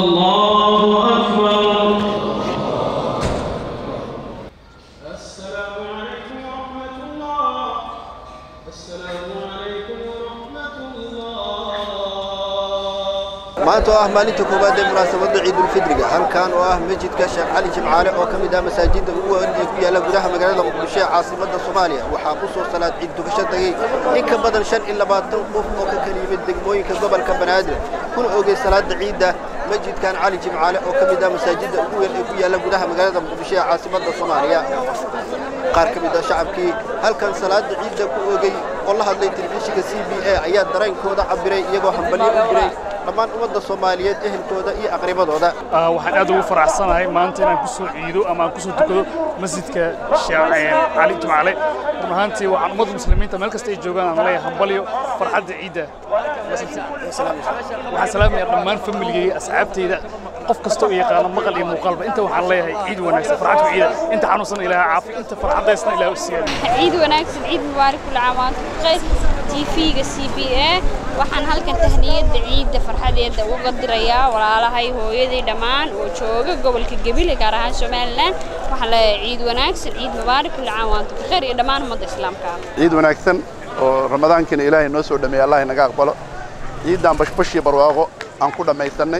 الله أكبر السلام عليكم ورحمة الله السلام عليكم ورحمة الله maanta oo ah maalinta koowaad ee munaasabadda ciidulfidriga halkan oo ah masjidka sheekh cali jimcaale oo ka mid ah masaajidda ugu weyn ee ku yaalla gudaha magaalada muqdisho ee caasimadda soomaaliya waxaa ku soo salaad ciid dukasho tagay in ka badan shan iyo labaatan qof oo ka kala yimid degmooyinka gobolka banaadir kuna ogey salaada ciidda masjidkan cali jimcaale oo ka mid ah masaajidda ugu weyn ee ku yaalla gudaha magaalada muqdisho ee caasimadda soomaaliya qaar ka mid ah shacabkii halkan salaada ciidda ku ogey oo la hadlay telefishinka c b a ayaa dareenkooda cabiray iyagoo hambalyo u diray dhammaan ummadda soomaaliyeed ehelkooda iyo aqribadooda waxaan aad ugu faraxsanahay maanta inaan ku soo ciido ama aan ku soo tukado masjidka sheekh cali jimcaale run ahaantii waxaan ummadda muslimiinta meel kasta ay joogaan aan leeyahay hambalyo farxadda ciidda waxaan salaamayaa dhammaan familigayga asxaabtayda qof kasta oo yaqaano maqal iyo muuqaalba inta waxaan leeyahay ciid wanaagsan farxadku ciida inta xanuunsan ilaaha caafi inta farxadaysna ilaah u siyaada ciid wanaagsan ciid mubaarak kula caam waantu bkhayr tv-ga c b a waxaan halkan tahniyadda ciidda farxadeeda uga dirayaa walaalahay hooyaday dhammaan oo jooga gobolka gebile gaar ahaan somalilan waxaan leeyahay ciid wanaagsan ciid mubaarak kula caam waantu bkhayr iyo dhammaan ummadda islaamka ciid wanaagsan oo ramadaankina ilaahay noo soo dhameeya allah inaga aqbalo ciiddaan bashbash iyo barwaaqo aan ku dhammaysannay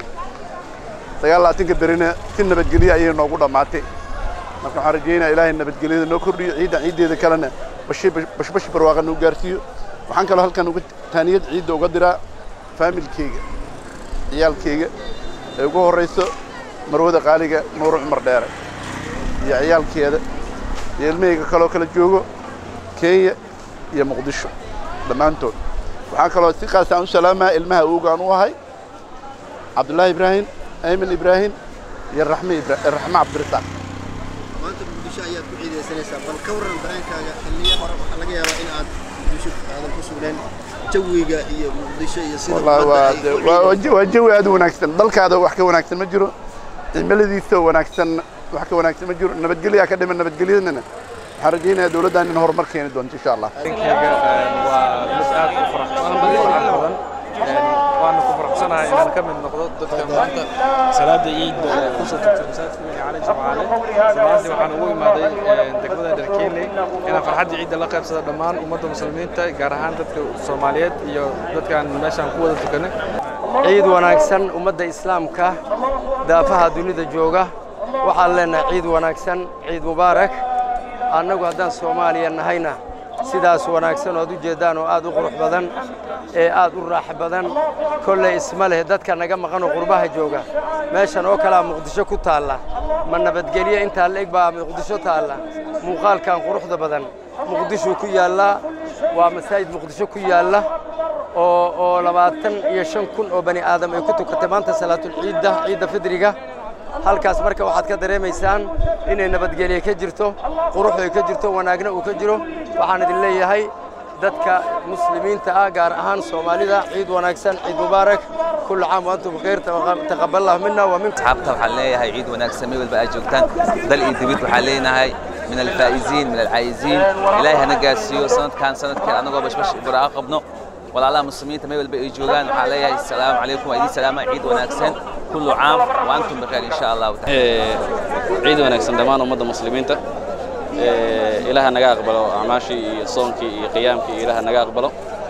sagaal labaatanka berina si nabadgelyo ayay noogu dhammaatay marka waxaan rajaynayaa ilaahay nabadgelyada noo kordhiyo ciiddan ciiddeeda kalena bashi- bashbash barwaaqa noo gaarsiiyo waxaan kaloo halkan uga taaniyad ciidda uga diraa faamilkeyga ciyaalkeyga ee ugu horrayso marwada qaaliga nuuro cumar dheere iyo ciyaalkeeda iyo ilmahayga kaloo kala joogo kenya iyo muqdisho dhammaantood waxaan kaloo si qaasaan u salaamaa ilmaha uugaan u ahay cabdullaahi ibraahim ayman ibraahim iyo raxme ibra raxme cabdirasaaq maanta muqdisho ayaad ku ciidaysanaysaa bal ka warran dareenkaaga xilliyo hore waxaa laga yaabaa in aad muqdisho aadan ku sugneen jawiga iyo muqdisho iyo sida wallaahi ummadda waa ay de- u waa- waa ciidayso. ji- waa jawi aad u wanaagsan dalkaada wax ka wanaagsan ma jiro cimiladiisa wanaagsan wax ka wanaagsan ma jiro nabadgelyaa ka dhiman nabadgelyadana waxaan rajaynayaa dowladdan in horumar keeni doonto insha allah arrinkayga waa mid aad u faraxsan farxad badan waana ku faraxsanahay inaan ka mid noqdo dadka maanta salaada ciidda ee kusoo tugtay masaajidka weyn ee cali jimcaale runaantii waxaan ugu imaaday degmada dharkeeley inaan farxadda ciidda la qaybsado dhammaan ummadda muslimiinta gaar ahaan dadka soomaaliyeed iyo dadkaan meeshaan ku wada tukanay ciid wanaagsan ummadda islaamka daafaha dunida jooga waxaan leenahay ciid wanaagsan ciid mubaarak annagu haddaan soomaaliya nahayna sidaas wanaagsan ood u jeeddaan oo aad u qurux badan ee aad u raax badan kolley isma leh dadka naga maqanoo qurbaha jooga meeshan oo kalea muqdisho ku taalla ma nabadgelyo intaa la eg baa muqdisho taalla muuqaalkan quruxda badan muqdishuu ku yaallaa waa masaajid muqdisho ku yaalla oo oo labaatan iyo shan kun oo bani aadam ay ku tukatay maanta salaatulciidda ciidda fidriga halkaas marka waxaad ka dareemaysaan inay nabadgelye ka jirto qurux ay ka jirto wanaagna uu ka jiro waxaan idin leeyahay dadka muslimiinta ah gaar ahaan soomaalida ciid wanaagsan ciid mubaarak kullu caam wa antum bkhayr taqabbal allah minna wa minkum asxaabta waxaan leeyahay ciid wanaagsan meel walba aad joogtaan dal iyo dibid waxaan leenahay min alfaa'iziin min alcaa'iziin ilaahay hana gaarsiiyo sanadkan sanadkan anagoo bashbash baraaqa qabno walaalaha muslimiinta meel walba ay joogaan waxaan leeyahay asalaamu calaykum waa idin salaama ciid wanaagsan kullu caam wa antum bikhair insha allahu taala ciid wanaagsan dhammaan ummadda muslimiinta Ee, ilaaha naga aqbalo acmaashii iyo soonkii iyo qiyaamkii iyo ilaaha naga aqbalo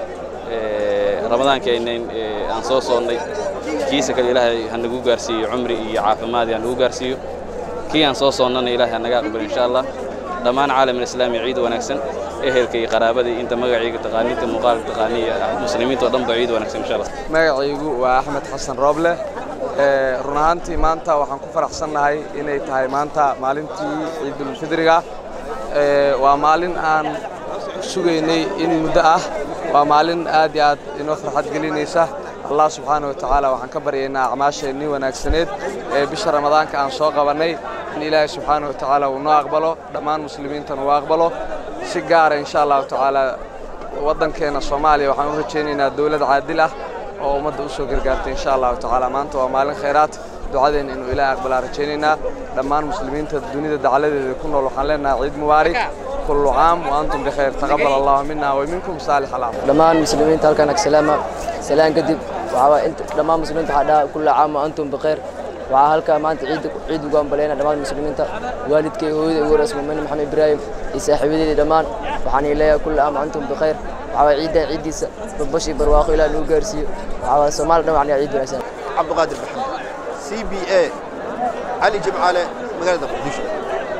Ee, ramadaankeennayn ee, aan soo soonnay kiisa kale ilaahay ha nagu gaarsiiyo cumri iyo caafimaad ha nagu gaarsiiyo kii aan soo soonnana ilaahay ha naga aqbalo insha allah dhammaan caalamul islaami ciid wanaagsan ehelka iyo qaraabada iyo inta magacayga taqaaniinta muuqaalka taqaaniya muslimiinta oo dhan ba ciid wanaagsan insha allah magacaygu waa axmed xasan rooble Ee, run ahaantii maanta waxaan ku faraxsannahay inay tahay maanta maalintii ciidulfidriga Ee, waa maalin aan sugaynay in muddo ah waa maalin aad iyo aad inoo farxad gelinaysa allah subxaana wa tacaala waxaan ka baryaynaa acmaasheennii wanaagsaneed ee bisha ramadaanka aan soo qabannay in ilaahay subxaana wa tacaala uu noo aqbalo dhammaan muslimiintana uu aqbalo si gaara insha allahu tacaala waddankeena soomaaliya waxaan u rajaynaynaa dowlad caadil ah oo ummadda u soo gargaartay insha allahu tacaala maanta waa maalin khayraad ducadeena inuu ilaahay aqbalaa rajaynaynaa dhammaan muslimiinta dunida dacaladeeda ku nool waxaan leenahay ciid mubaarak kullu caam wa antum bikhayr taqabbal allahu minna wa minkum saalix alacmaal dhammaan muslimiinta halkan agsalaama salaan kadib waxaa inta dhammaan muslimiinta waxaa dhaha kulla caam wa antum bikhayr waxaa halkaa maanta ciid ciid ugu ambaleyna dhammaan muslimiinta waalidkay hooyada ugu horeys muumini maxamed ibraahim iyo saaxiibadeedii dhammaan waxaan leeyahay kulli aam antum bikhayr waxaa waay ciidda ciiddiisa badbash iyo barwaaqo ilaah nagu gaarsiiyo waxaa waay soomaali dhan waxaan ciid wanaagsan cabdiqaadir maxamed c b a cali jimcaale magaalada muqdisho